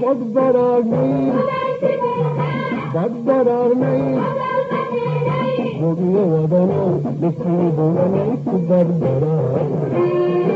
badbaraarnay badbaraarnay bogiyo wadanow dhifkii bulanay ku barbaraarnay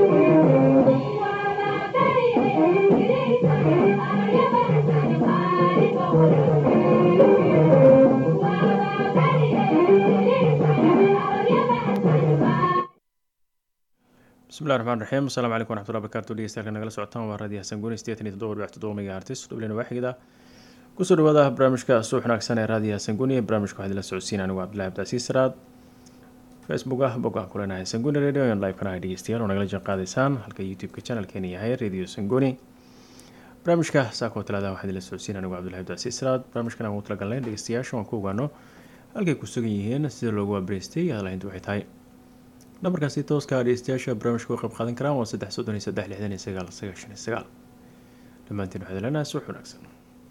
bismillahi raxmaan raxiim asalaamu calaykum waraxmatullahi barakaatu dhegeystayaal nagala socotaan waa raadiyo xasan gooni sideetan iyo toddoba dhibic toddoba mega artis dhublina waaxigda kusoo dhawaada barnaamijka suux wanaagsan ee raadiyo xasan gooni barnaamijka waxaa idinla socodsiin anigu cabdillahi abdicasiis saraad facebook ah bog aan ku leenahay sangoni radio on live kana hay dhegeystayaal oo nagala jeen qaadaysaan halka youtube-ka channelkeena yahay radio sangoni barnaamijka saakoo talaada waxaa idinla socodsiin anigu cabdillahi abdicasiis saraad barnaamijkan aan ugu talagalnay dhegeystayaasha waan ku ogaano halkay ku sugan yihiin sida loogu abreystay hadalhayntu waxay tahay nambarkaasi tooska dhegeystayaasha barnaamijka u qayb qaadan karaan waa saddex soddon iyo saddex lixdan iyo sagaal sagaashan iyo sagaal dhammaantiin waxaad leenahay suux wanaagsan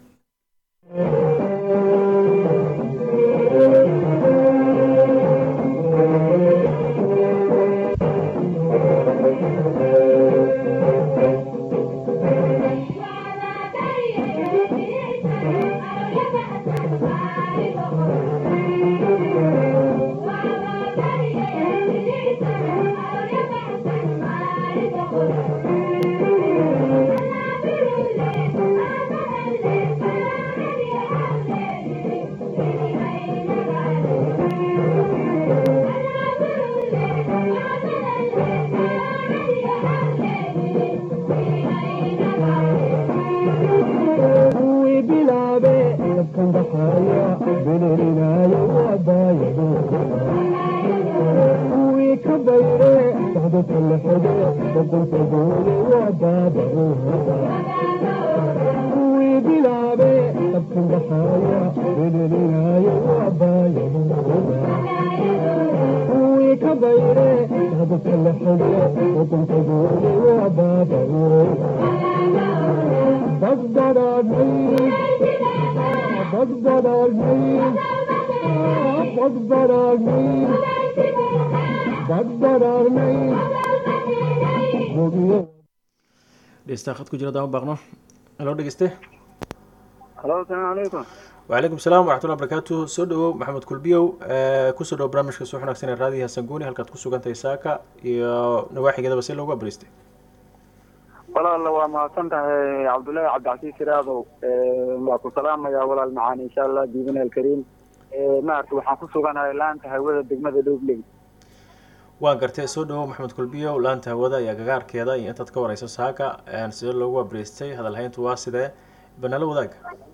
kuwii bilaabe dabkan dhaqaaya belelinaaya waabaayado kuwii ka bayre socdo kalaxode boqolka goole waa baabahooda kuwii bilaabe dabkan dhaqaaya belelinaaya waabaayadooda kuwii ka bayre socdo kalaxode boqolka goole waa baabahooda badbaraarnay badbaraarnay badbaraarnay badbaraarnay bogiyo dhegeystaha khad ku jira dama baaqno halo dhegeyste halo asalaamu calaykum wacalaykum salaam waraxmatullahi barakaatu soo dhawow maxamed kulbiyow kusoo dhawo barnaamijka suux wanaagsan ee raadiyo hasan gooni halkaad ku sugantahay saaka iyo nawaaxigeedaba si loogu abreystay walaalla waa mahadsan tahay cabdullaahi cabdicasiis siraadow waa ku salaamayaa walaal macaan insha allah diibana alkariim maarta waxaan ku suganahay laanta hawada degmada dhowbley waa gartay soo dhawow maxamed kulbiyow laanta hawada iyo agagaarkeeda iyo intaad ka wareyso saaka sidee loogu abreystay hadalhayntu waa sidee banalo wadaag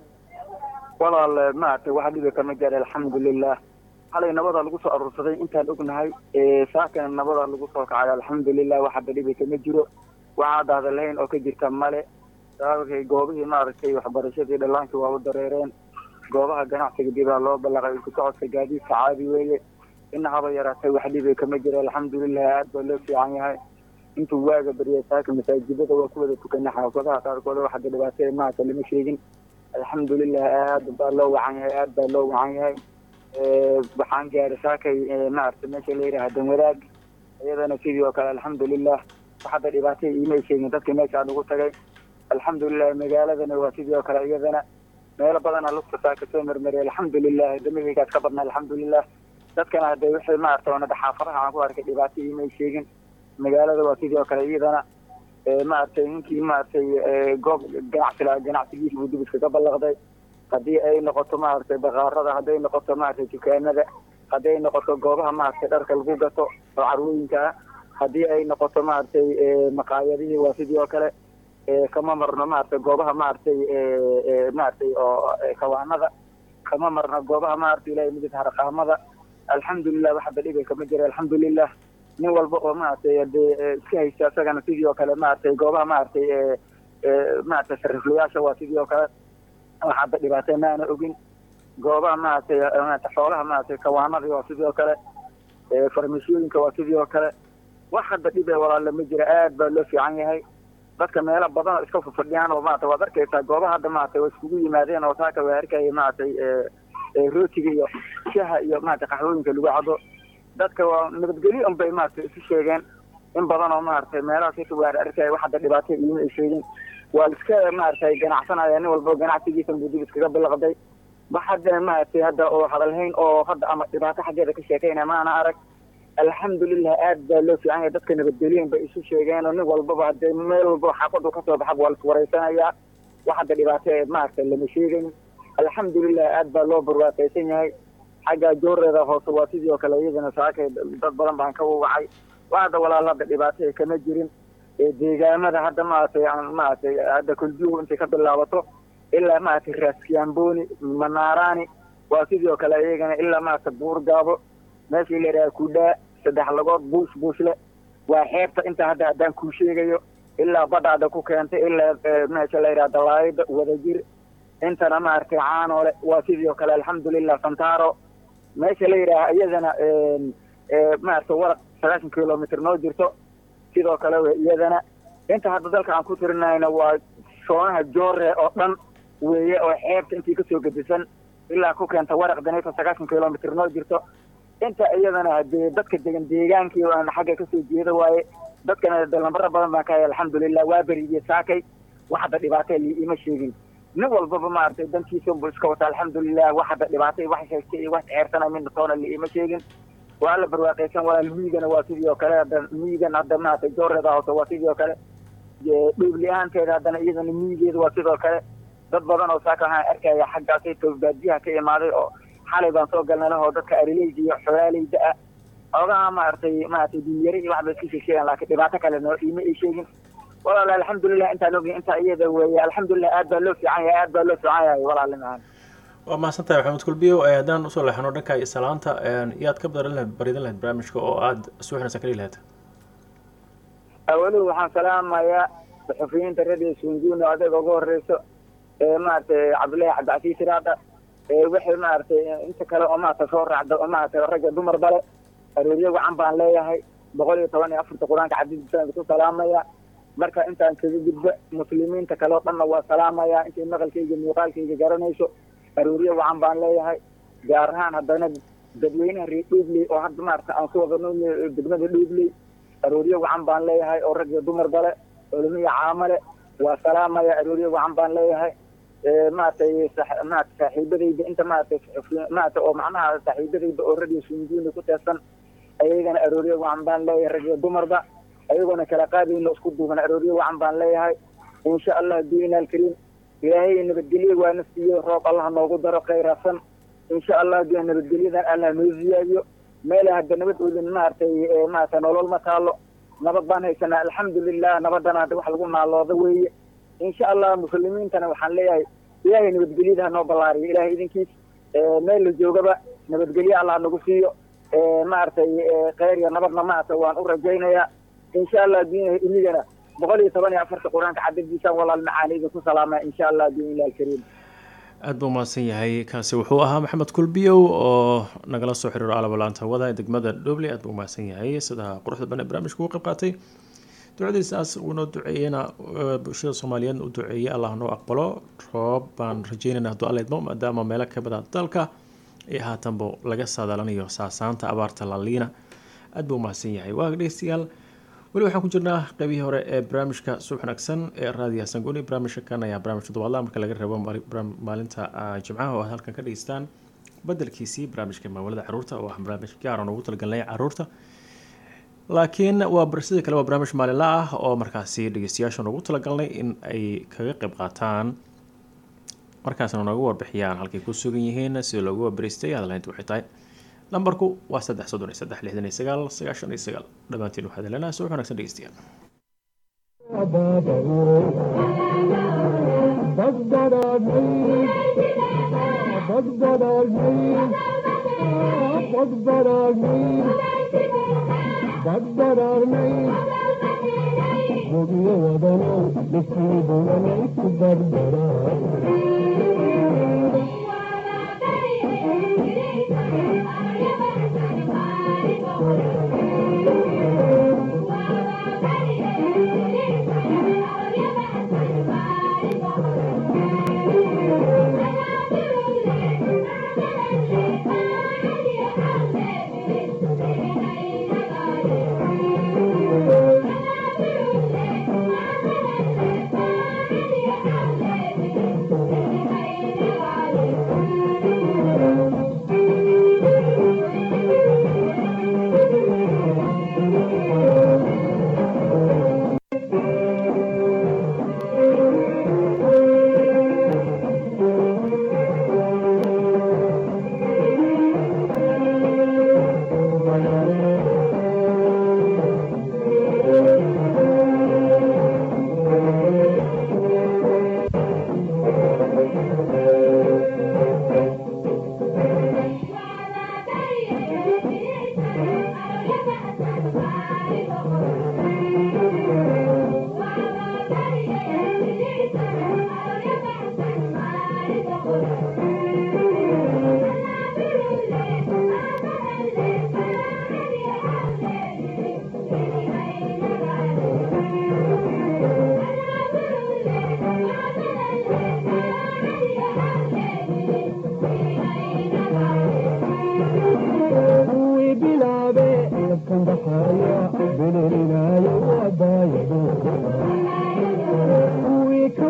walaal maarta waxa dhibi kama gaadha alxamdulilah xalay nabada lagu soo aruursaday intaan ognahay saakana nabada lagu soo kacay alxamdulilah wax hadda dhibi kama jiro waxaa hadda hadalhayn oo ka jirta male sababkay goobihii maaragtay waxbarashadii dhallaankii waa u dareereen goobaha ganacsiga dibaa loo ballaqay ku socodka gaadiidka caadi weeye ina haba yaraatay wax dhibi kama jiro alxamdulilah aad baa loo fiican yahay intuu waaga baryay saaka masaajidada waa ku wada tukanay xaafadaha qaarkood wax hadda dhibaatee maata lama sheegin alxamdulilah aad baa loo wacan yahay aad baa loo wacan yahay waxaan gaaray saakay maaragtay meesha la yidhaha dan wadaag iyadana sidii oo kale alxamdulilah wax hadda dhibaatay iimay sheegin dadka meeshaan ugu tagay alxamdulilah magaaladana waa sidii oo kale iyadana meelo badanaa lugta saaka soo marmariyay alxamdulilah damihaygaas ka badna alxamdulilah dadkana hadda wixii maaragtay oonada xaafadaha aan ku arkay dhibaato iimay sheegin magaalada waa sidii oo kale iyadana maaragtay ninkii maaragtay goob ganacsi lahaa ganacsigiisa buu dib iskaga ballaqday haddii ay noqoto maaragtay bakaarada hadday noqoto maaragtay dukaanada hadday noqoto goobaha maaragtay dharka lagu gato oo carwooyinka ah haddii ay noqoto maaragtay maqaayadihii waa sidii oo kale kama marno maaragtay goobaha maaragtay maaragtay oo kawaanada kama marno goobaha maaragtay ilahay midid harqaamada alxamdulilah wax hadda dhibay kama jira alxamdulilah nin walba oo maaragtay hadee iska haysta isagana sidii oo kale maaragtay goobaha maaragtay maaragtay sariflayaasha waa sidii oo kale wax hadda dhibaatay maana ogin goobaha maaragtay maaragtay xoolaha maaragtay kawaanadii waa sidii oo kale farmashooyinka waa sidii oo kale wax hadda dhibe walaala ma jira aad baa loo fiican yahay dadka meelo badan oo iska fafadhiyaan oo maarata waad arkaysaa goobaha hadda maaragtay waa iskugu yimaadeen oo saaka waa arkaya maaragtay rootiga iyo shaha iyo maaragtay qaxwooyinka lagu cado dadka waa nabadgelyo un bay maaragtay isu sheegeen in badan oo maaragtay meelahaas inta waar arkaya wax hadda dhibaato iima ay sheegin waa iska maaragtay ganacsanaya nin walba ganacsigiisa buu dib iskaga bilaqday wax hadda maaragtay hadda oo hadalhayn oo hadda ama dhibaato xaggeeda ka sheekayna maana arag alxamdulilah aad baa loo fiican yahay dadka nabadgelyen bay isu sheegeen oo nin walbaba hadee meel walbaba xaafadu kasoo baxa waa laiswaraysanayaa wax hadda dhibaato ee maaragtay lama sheegayn alxamdulilah aad baa loo barwaaqaysan yahay xagga jooreeda hoose waa sidii oo kale iyadana saakay dad badan baan ka wawacay waa hadda walaal hadda dhibaato kama jirin deegaamada hadda maaragtay maaragtay hadda kulbihu intay ka bilaabato ilaa maaragtay raaskiamboni manaarani waa sidii oo kale iyagana ilaa maaragtay buurgaabo meeshii la yidhaha kudhaa saddex lagood buush buushle waa xeebta inta hadda haddaan kuu sheegayo ilaa badhaada ku keentay ilaa meesha la yidhaha dalaayada wadajir intana maaragtay caanoole waa sidii oo kale alxamdulilah santaro meesha la yidhaaha iyadana maaragtay waraq sagaashan kilomitr noo jirto sidoo kale w iyadana inta hadda dalka aan ku tirinayna waa soonaha joore oo dhan weeye oo xeebta intii kasoo gedisan ilaa ku keenta waraq danayta sagaashan kilomitr noo jirto inta iyadana hadee dadka degan deegaankii aan xagga kasoo jeeda waaye dadkana dalambaro badan baan ka hay alxamdulilah waa berigii saakay wax hadda dhibaata li ima sheegin nin walbaba maaragtay dantiisa bu iska wata alxamdulilah wax hadda dhibaatay wax sheegtay iyo wax ceersana midna toona li ima sheegin waa la barwaaqaysan walaal miigana waa sidii oo kale hadda miigan hadda maaragtay jooreeda hoose waa sidii oo kale dhuubli-aanteeda haddana iyadana miigeeda waa sidoo kale dad badan oo saaka waxaan arkaya xaggaasay toobaadiyaha ka imaaday oo xalay baan soo galnay lahoo dadka arileyda iyo xolaaleyda ah xoogaha maaragtay maaragtay dinyari iyo waxba iska sheegsheegan laakiin dhibaato kale noo iima ay sheegin walaal alxamdulilah intaan ogin intaa iyada weeye alxamdulilah aad baa loo fiican yahay aad baa loo fiican yahay walaali macaan waa mahadsan tahay maxamed kulbiyo haddaan usoo leexano dhanka iyo salaanta yaad ka baran lahayd baridan lahayd barnaamijka oo aada suuxnaysa ka dhigi lahayd awaluhu waxaan salaamayaa saxufiyiinta radio sunjuno adeega uga horeyso ee maaragtay cabdullaahi cabdicasiis iraada waxay maaragtay inta kale oo maaragtay soo raacda oo maaragtay ragga dumar bale arooryo wacan baan leeyahay boqol iyo toban iyo afarta qur-aanka cadiidisaan ku salaamaya marka intaan kaga gudba muslimiinta kale oo dhanna waa salaamaya intay maqalkayga muuqaalkayga garanayso arooryo wacan baan leeyahay gaar ahaan haddana dadweynaha reer dhuubley oo hadda maaragtay aan ku wada nool degmada dhuubley arooryo wacan baan leeyahay oo rag iyo dumar bale culumiya caamale waa salaamaya arooryo wacan baan leeyahay maaragtay maarata saaxiibadayda inta maaragtay maarata oo macnaha saaxiibadayda oo radio sunjuuni ku teesan ayagana arooryo wacan baan leeyahay rag iyo dumarba ayagoona kala qaadayno isku duuban arooryo wacan baan leeyahay insha allah diina alkariim ilaahay nabadgelyo waana siiyo roob allah noogu daro khayrasan insha allah dee nabadgelyadan allah noo ziyaadiyo meel hadda nabad oodin maaragtay maarata nolol ma taalo nabad baan haysanaa alxamdulilah nabadana hadda wax lagu naalooda weeye insha allah muslimiintana waxaan leeyahay ilaahay nabadgelyada ha noo ballaariyo ilahay idinkiis meel la joogaba nabadgelyo allah nagu siiyo maaragtay kheyr iyo nabadna maaragtay waan u rajaynayaa insha allah diin inigana boqol iyo toban iyo afarta qur-aanka cadadiisaan walaal macaani idinku salaama insha allah diin ilah alkariim aada buu mahadsan yahay kaasi wuxuu ahaa maxamed kulbiyow oo nagala soo xiriiro alabalaanta wada ee degmada dhobley aada buu mahadsan yahay sida quruxda badan ee barnaamijka ugu qayb qaatay ducadiisaas uunoo duceeyena bulshada soomaaliyeed u duceeyey allah noo aqbalo roob baan rajeynayna hadduu alla idmo maadaama meelo ka bada dalka ee haatanba laga saadaalanayo saasaanta abaarta laliina aada buu mahadsan yahay waa dhegeystayaal weli waxaan ku jirnaa qeybihii hore ee barnaamijka suux wanaagsan ee raadiyaha sanguni barnaamijka kan ayaa barnaamij toddobaadla marka laga rabo maalinta jimcaha oo aad halkan ka dhegeystaan bedelkiisii barnaamijka maamulada caruurta oo ah barnaamij gaaran ugu talagalnay caruurta laakiin waa sidoo kale waa barnaamij maalinla ah oo markaasi dhegeystayaashan ugu talagalnay in ay kaga qeyb qaataan markaasna nooga warbixiyaan halkay ku sugan yihiin sida loogu waabariistay hadalhaynta waxay tahay lambarku waa saddex soddon iyo saddex lixdan iyo sagaal sagaashan iyo sagaal dhammaantiin waxaad helanaa suux wanaagsan dhegeystayaal Bugyo wadano, dhifkii bulanay ku barbaraa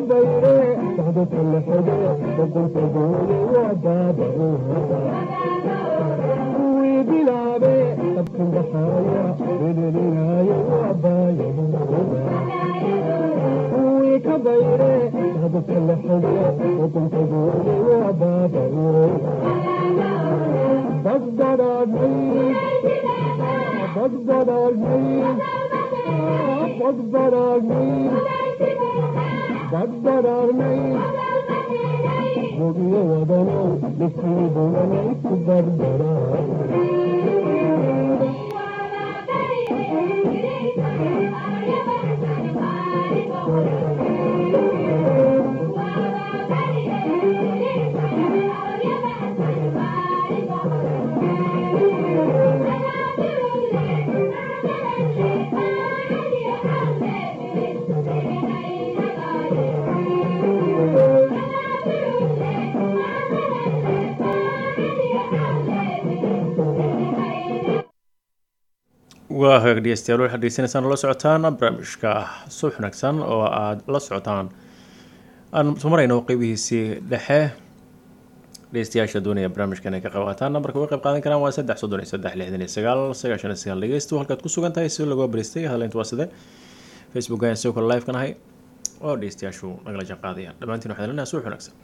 bayre socdadka la xige boqolka gooye waa baaba'ooda kuwii bilaabe qabkan baxaaya bedhelinaayo waa baayadooda kuwii ka bayre socdadka la xige boqolka gooye waa baaba'ooda badbadaadnay badbadaadnay badbadaadnay badbadaadnay bogiyo wadanow dhifkii bulanay ku badbadaad waa hagaag dhegeystayaal waxaad degeysanaysaan oo la socotaan barnaamijka subax wanaagsan oo aada la socotaan aan soo marayno qeybihiisii dhexe dhegeystayaasha doonaya barnaamijka inay ka qayb qaataan nambarka uga qayb qaadan karaan waa saddex soddon iyo saddex lixdan iyo sagaal sagaashan iyo sagaal dhegeystu halkaad ku sugan tahay si lagu baristay hadaleyntu waa side facebook ayaan sidoo kale live ka nahay oo dhegeystayaashu nagala jaan qaadayaan dhammaantiin waxaan lenahay subax wanaagsan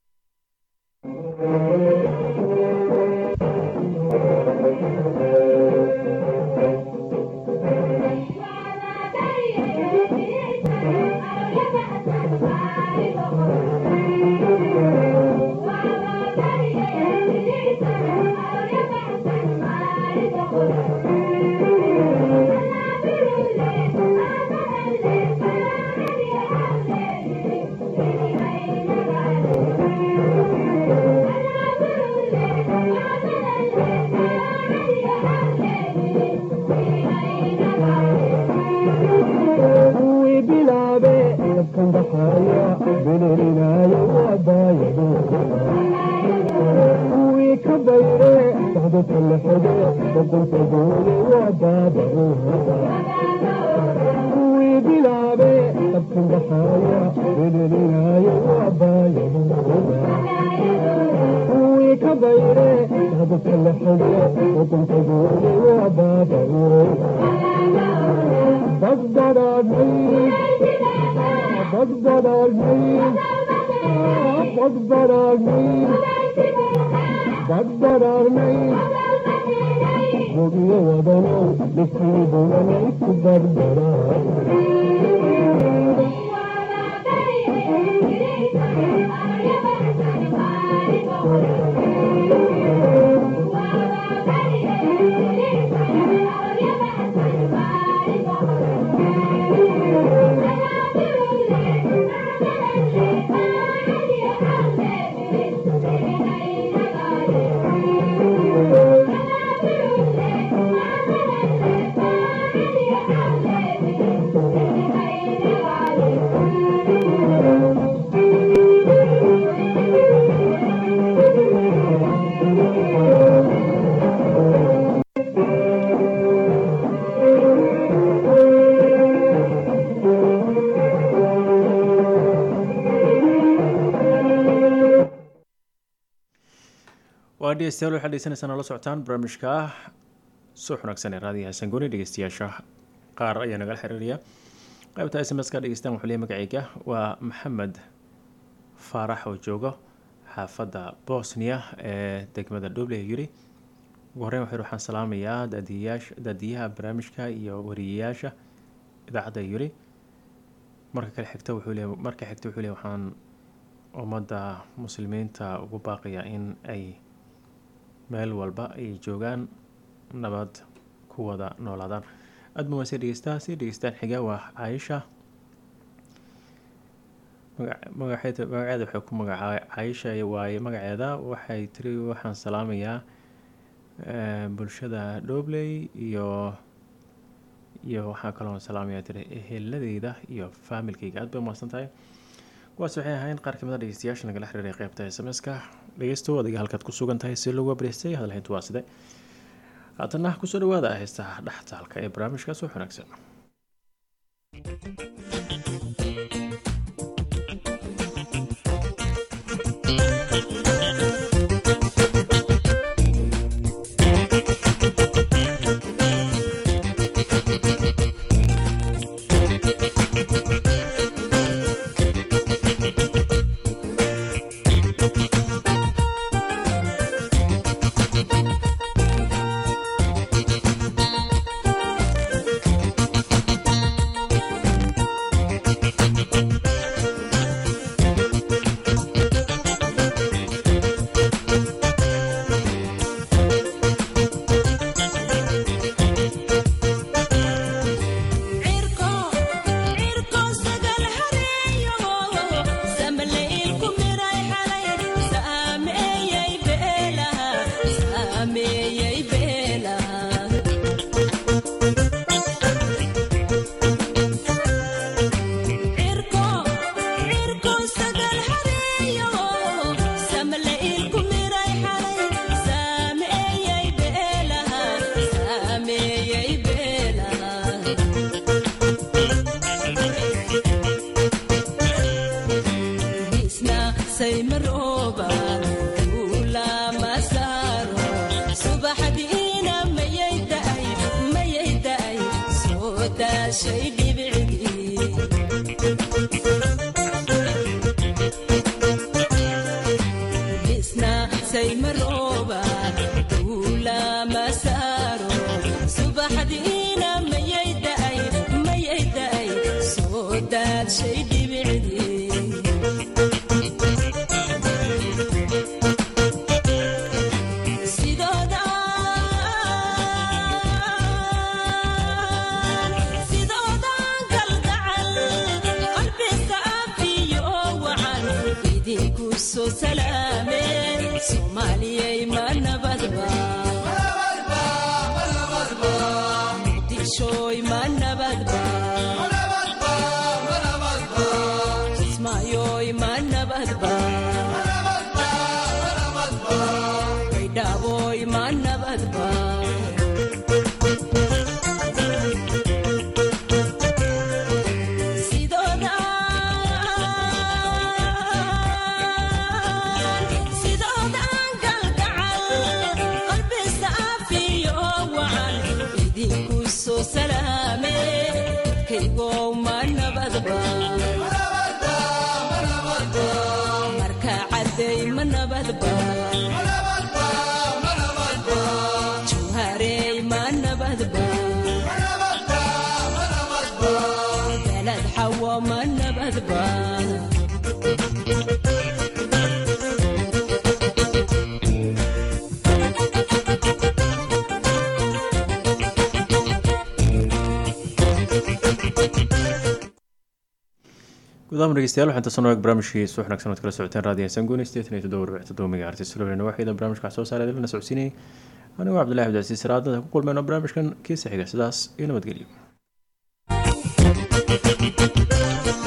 kuwii bilaabe dabkan baxaaya bedhelinaayo waa baayadooda kuwii ka bayre socdadka la xige boqolka gooye waa baaba'ooda kuwii bilaabe dabkan baxaaya bedhelinaayo waa baayadooda kuwii ka bayre socdadka la xige boqolka gooye waa baaba'ooda badbadaadnay badbadaadnay badbadaadnay badbadaadnay bogiyo wadanow dhifkii bulanay ku barbaraad waa dhegeystayaal waxaad dhegeysanaysaan oo la socotaan barnaamijka suux wanaagsan ee raadiyaha sangooni dhegeystayaasha qaar ayaa nagala xiriiraya qaybta s m s ka dhegeystaan wuxuu leeyahay magacayga waa maxamed faarax oo joogo xaafadda bosnia ee degmada dhoble yiri ugu horreyn waxay waxaan salaamayaa daadiyayaasha daadiyaha barnaamijka iyo wariyayaasha idaacadda yiri marka kale xigta wuxuu leeyahay marka xigta wuxuu leeyahay waxaan ummadda muslimiinta ugu baaqayaa in ay meel walba ay joogaan nabad ku wada noolaadaan aada ma waasee dhegeystaa sii dhegeystaan xiga waa caaisha maga- magaceeda magaceeda waxay ku magacaa caaisha waaye magaceeda waxay tiri waxaan salaamayaa eh, bulshada dhobley iyo iyo waxaa kaloo salaamayaa tiri eheladeyda iyo faamilkayga aad bay umahadsan tahay kuwaas waxay ahayn qaar kamid a dhegeystayaasha nagala xiriiray qeybta s m s-ka dhegeysto adiga halkaad ku sugan tahay si lagu abriystay hadalhayntu waa side haatana kusoo dhawaada heestaha dhextaalka ee barnaamijkaas wax wanaagsan gudaama dhegeystayaal waxaan tasan waag barnaamijkii suux wanaagsan ood kala socoteen raadiyo sanguuni sideetan iyo toddoba rubic toddoba mega artis lowlena waxayda barnaamijka wax soo saaray lana socodsiinayay anigoo cabdillahi cabdicasiis siraadada ku kulmeyno barnaamijkan kiisa xiga sidaas iyo nabadgelyo